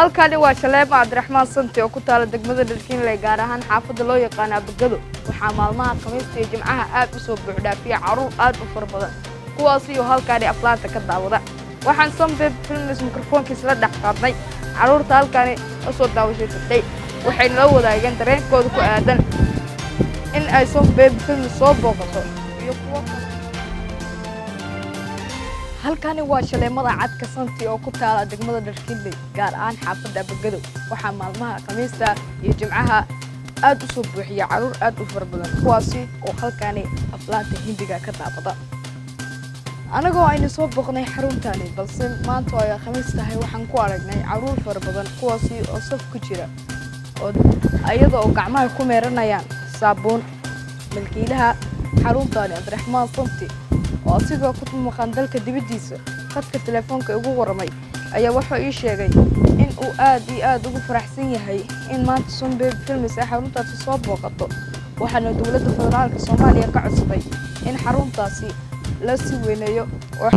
halkani waa shaleema cabdiraxmaan santi oo ku taala degmada dharkiinley gaar ahaan xaafadda loo yaqaana abagado waxaa maalmaha khamiista iyo jimcaha aad u soo buuxdhaafiya carruur aad u fara badan kuwaasiyo halkaani aflaanta ka daawada waxaan sonbeb filmis mikrofoonkiis la dhex qaadnay carruurta halkaani la soo daawashay fadhay waxayna la wadaageen dareenkooda ku aadan in ay sonbeb filmis soo booqato iyo kuwo kale halkani waa shaleemada cadka santi oo ku taala degmada dharkiinley gaar ahaan xaafadda abagadow waxaa maalmaha khamiista iyo jimcaha aad u soo buuxiya carruur aad u fara badan kuwaasi oo halkani aflaanta hindiga ka daabada anagoo aynu soo booqnay xaruntaani balse maanta oo ay khamiis tahay waxaan ku aragnay carruur fara badan kuwaasi oo saf ku jira oo iyada oo gacmaha ku meeranayaan saabuun milkiilaha xaruntaani cabdiraxmaan santi oo asigoo ku maqan dalka dibaddiisa khadka telefoonka igu warramay ayaa wuxuu ii sheegay in uu aad iyo aad ugu faraxsan yahay in maanta sunbeb filmis ay xaruntaasi soo booqato waxaana dowladda federaalka soomaaliya ka codsaday in xaruntaasi la sii weyneeyo oo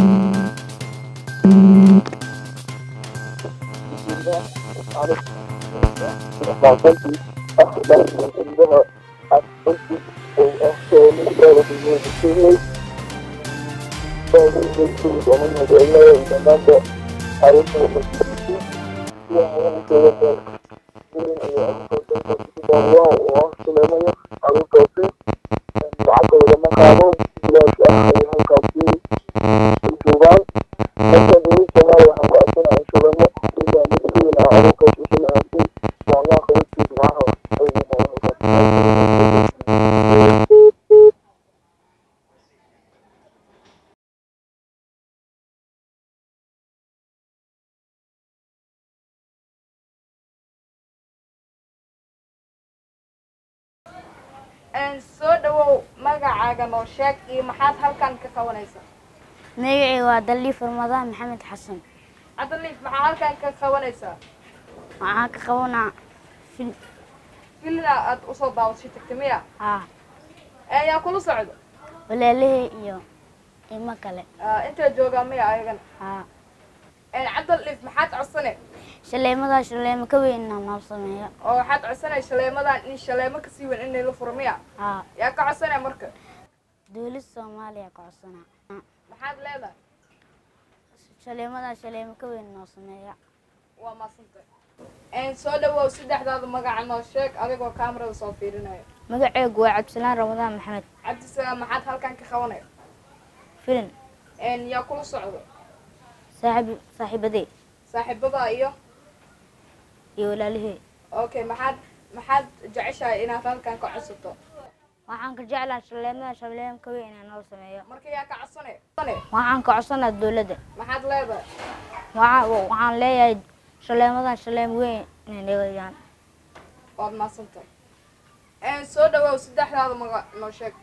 soo dhawow magacaaga noo sheeg iyo maxaad halkan ka qabanaysaa magacii waa daliif ramadaan maxamed xasan cabdaliif maxaa halkan ka qabanaysaa waxaan ka qabanaa fil filina aad usoo daawashay tagta miya haa ayaa kula socdo walaalahey iyo imo kale intaa joogaa miya ayagana haa cabdaliif maxaad codsane shaleemadaa shaleemo ka weynna noo sameeyo oo waxaad codsanay shaleemadan in shaleemo kasii weyn inay la furo miya haa yaa ka codsanaya marka dowladda soomaaliya ka codsanaa maxaad leedahay shaleemadaa shaleemo ka weyn noo sameeya waa maasantay soo dhawow saddexdaada magaca noo sheeg adigoo kaamarada soo fiirinaya magaceegu waa cabdisalaan ramadaan maxamed cabdisalaam maxaad halkan ka qabanaya filin yaa kula socdo saaxiib saaxiibadey saaxiibada iyo iyo walaalahey okay maxaad maxaad jeceshahay inaad halkan ka codsato waxaan ka jeclaa shaleemadaa shaleemo ka weyn inaa noo sameeyo marka yaa ka codsanay waxaan ka codsanaa dowladda maxaad leedahay waxaa waxaan leeyahay shaleemadan shaleem weyn inay dhigayaan waad maadsantahay soo dhawow saddexdaada magac noo sheeg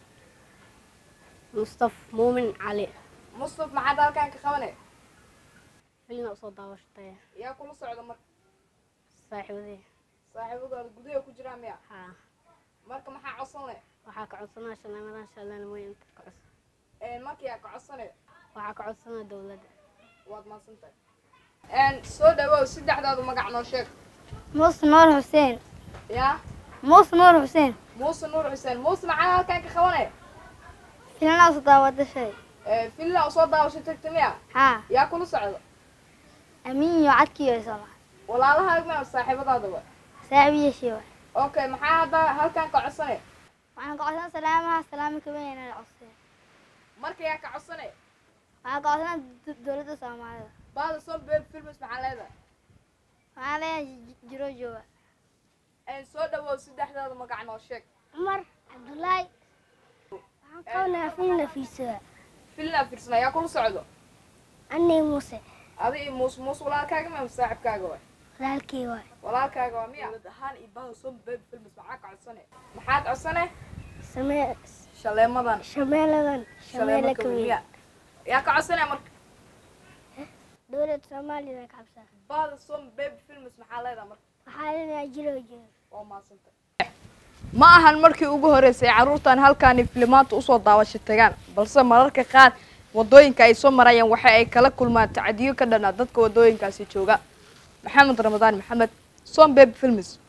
mustaf muumin cali mustaf maxaad halkan ka qabanay filina usoo daawashatay yaa kula socda marka saaxiibadey saaxiibadooda gudaha ku jiraa miya haa marka maxaa codsanay waxaa ka codsanaa shaleemadan shaleemoyin inta ka codsan marka yaa ka codsanay waxaa ka codsanaa dowladda waad maadsantahay soo dhawow saddexdaada magac noo sheeg muuse nuur xuseen yaa muuse nuur xuseen muuse nuur xuseen muuse maxaa halkan ka qabanay filinaas daawadashay filina usoo daawashay tagta miya haa yaa kula socda amiin iyo cadkiiyo isala walaalahaaga miya saaxiibadaadaba saaxiibiyashii waay okay maxaa hadda halkan ka codsanay waxaan ka codsanaa salaamaha salaamo ka weyn inay codseen marka yaa ka codsanay waxaan ka codsanaa do- dowladda soomaalida baada soo beel filmis maxaa leedahay waxaan leeyahay ji- jiro jooga soo dhawow saddexdaada magac noo sheeg cumar cabdullaahi waxaan qabanaa filin nafiisada filina fiirsana yaa kula socdo annay muuse adi iyo muus muus walaalkaaga miya saaxibkaaga waay walaalkii waay walaalkaaga waa miya dowlad ahaan iyo baada soo beel filmis maxaa ka codsanay maxaad codsanay samee shaleemadan shameeladan shaleemo ka weyn miya yaa ka codsanaya marka dowladda soomaalida ka cabsaa baada soo beel filmis maxaa leedahay marka waxaa leeyahay jiro jooga waa maasantay ma ahan markii ugu horreysay carruurtan halkaani filimaanta usoo daawasho tagaan balse mararka qaar waddooyinka ay soo marayaan waxa ay kala kulmaan tacadiyo ka dhanaa dadka waddooyinkaasi jooga maxamed ramadaan maxamed sombeb films